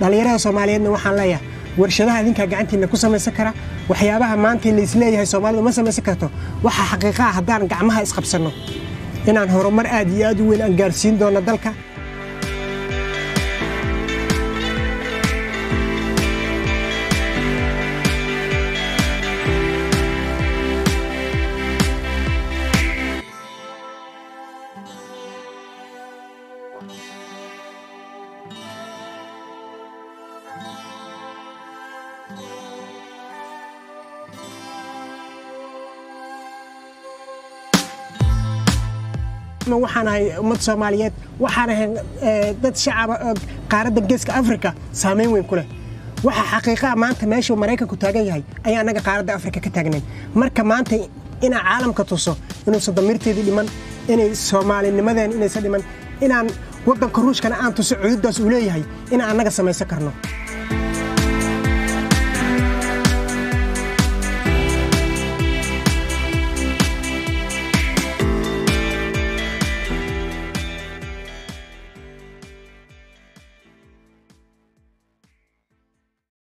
dhallinyarada soomaaliyeedna waxaan leeyahay warshadaha adinkaa gacantiina ku samaysan kara waxyaabaha maanta laisleeyahay soomaalidu ma samaysan karto waxaa xaqiiqa ah haddaan gacmaha isqabsanno inaan horumar aad iyo aad u weyn aan gaarsiin doono dalka waxaan ahay ummad soomaaliyeed waxaan ahay dad shacaba qaaradda geeska afrika saamayn weyn ku leh waxa xaqiiqaa maanta meeshuu maraykanku taagan yahay ayaa annaga qaaradda afrika ka taagnayn marka maanta inaa caalamka tuso inuusan damiirteedii dhiman inay soomaalinimadeen inaysan dhiman inaan waddanka ruushkana aan tuso cududdaas uu leeyahay inaan annaga samaysan karno